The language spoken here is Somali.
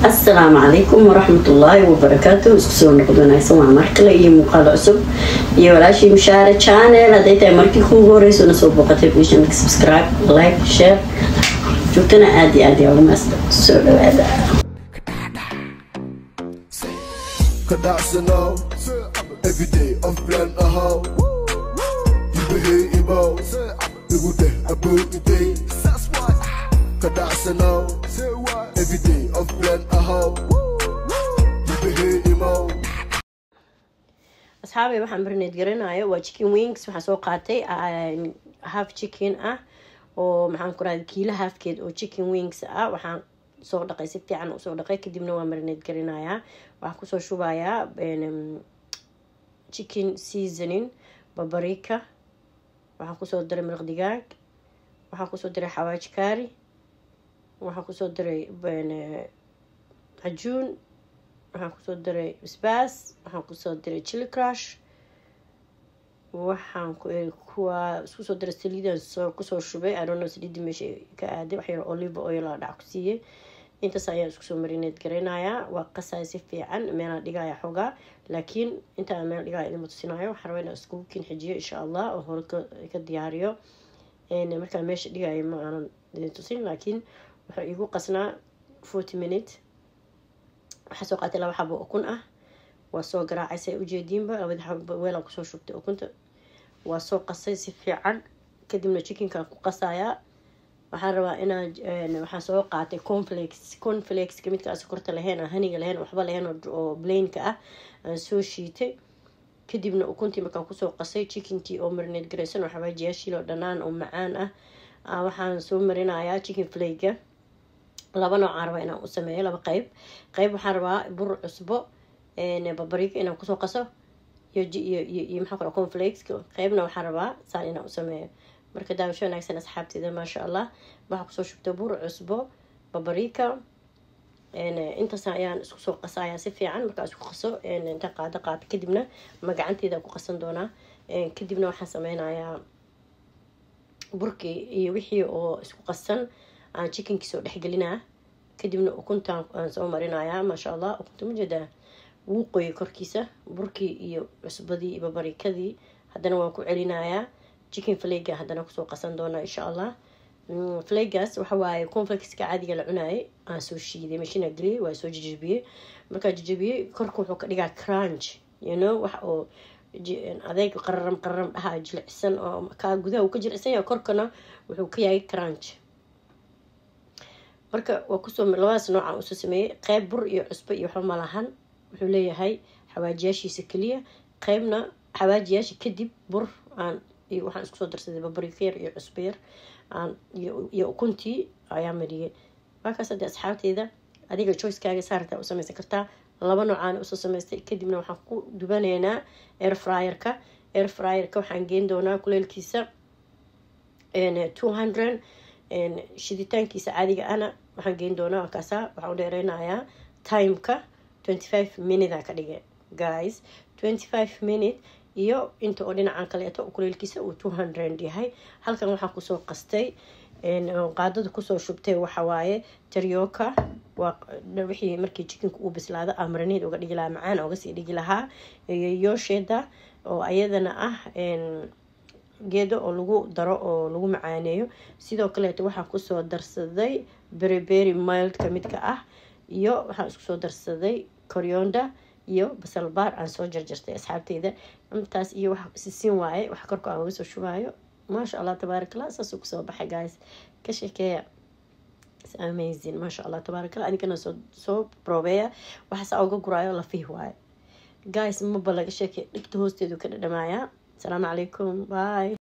asalaamu calaykum waraxmatullaahi wabarakaatu isku soo noqod wanaagsan waa mar kale iyo muuqaalo cusub iyo walaashii mushaare channel hadday tahay markii kuugu horeyso na soo booqatay bishanka subscribe like share joogtana aada iyo aad yaa ugu maasta soo dhawaada Kadasano, every day of plan a how. You behave about, you would about the day. Kadasano, every day of plan a how. You behave about. asxaabay waxaan barneed garanayo waa chicken wings waxaan soo qaatay half chicken ah oo maxaan ku rahda kiila halfkeed oo chicken wings ah waxaan soo dhaqay si fiican usoo dhaqay kadibna waa marineed garinayaa waxaan kusoo shubayaa chicken seasoning babarika waxaan kusoo diray milq digaag waxaan kusoo diray xawaaj kaari waxaan kusoo diray cajuun waxaan kusoo diray basbaas waxaan kusoo diray chili crush waxaan kuwa isku soo diray saliidan soo kusoo shubay arono saliidii meesha ka aaday wax yar olive oil aa dhac ku siiyey intaas ayaan isku soo marineed garanayaa waa qasaya si fiican meelaan dhigaya xoogaa laakiin intaan meel dhigaya idinma tusinayo waxaan rabaa inaan iskugu kin xijiyo insha allah oo hore ka diyaariyo markaan meesha dhigayo ma aanan idin tusin laakiin wuxuu igu qasnaa forty minute waxaa soo qaatay laba xabo ukun ah waa soo garaacay say ujeediinba labadi xabo weelaan kusoo shubtay ukunta waa soo qasay si fiican kadibna chickenkaan ku qasayaa waxaan rabaa inaan waxaan soo qaatay conflex conflexka midkaa sokorta lahayn aan haniga lahayn waxba lahayn oo blainka ah aan soo shiitay kadibna ukuntii markaan kusoo qasay chickenkii oo marineed garaysan oo xawaajiyaashiil oo dhanaan oo macaan ah waxaan soo marinayaa chicken flayga laba noocaan rabaa inaan u sameeyo laba qeyb qeyb waxaan rabaa bur cusbo babarika inaan kusoo qaso iyo maxaa kale conflexka qeybna waxaan rabaa saan inaan u sameeyo marka daawasho wanaagsan asxaabteeda maasha allah waxaa kusoo shubta bur cusbo babarika intaas ayaan isku soo qasayaa si fiican markaa isku qaso inta qaado qaata kadibna magacanteeda ku qasan doonaa kadibna waxaan sameynayaa burkii iyo wixii oo isku qasan aan chickenkii soo dhexgelinaa kadibna ukuntaan aan soo marinayaa maasha allah ukunta majeedaa wuu qoyay korkiisa burkii iyo cusbadii iyo babarikadii haddana waan ku celinayaa chicken flaga haddana kusoo qasan doonaa insha allah flagaas waxawaaye conflexka caadiga la cunaayay aan soo shiiday mashina geliyay waa soo jajabiyey markaa jajabiyey korka wuxuu ka dhigaa crunch you know wax oo adeeg qararam qararam dhahaa jilicsan oo kaa gudaha uu ka jilicsan yahay korkana wuxuu ka yahay crunch marka waa kusoo labadaas noocaan usoo sameeyey qeyb bur iyo cusbo iyo waxba malahan wuxuu leeyahay xawaajiyaashiisa keliya qeybna xawaajiyaasha kadib bur aan waxaan iskusoo darsaday babarika yar iyo cusbo yar iyo ukuntii ayaa mariyay waakaas hadee asxaabteeda adiga joycekaaga saartaa u sameysan kartaa laba noocaan usoo sameystay kadibna waxaan ku dubanaynaa air fryerka air fryerka waxaan geen doonaa kuleelkiisa two hundred shiditaankiisa caadiga ana waxaan geen doonaa wakaasa waxaan u dheereynayaa timeka twenty five minute ka dhigay guys twenty five minute iyo inta oo dhinacan kaleeto kuleelkiisa uu two hundred yahay halkan waxaan kusoo qastay qaadada kusoo shubtay waxawaaye taryoka waa wixii markii chickenka uu bislaado amraneed uga dhigi lahaa macaan uga sii dhigi lahaa iyo yoosheeda oo ayadana ah geedo oo lagu daro oo lagu macaaneeyo sidoo kaleeto waxaan kusoo darsaday berryberry mildka midka ah iyo waxaan iskusoo darsaday coryonda iyo basalbaar aan soo jarjartay asxaabteyda intaas iyo wax sisin waaye wax korka aan uga soo shubaayo maasha allah tabaarakallah saasuu kusoo baxay guys ka sheekeeya amazing maasha allah tabaarakallah adigana soo soo probeeya waxaasaa uga guraayo lafiih waaye guys maba laga sheekey dhigta hoosteedu ka dhadhamaaya asalaamu calaykum bye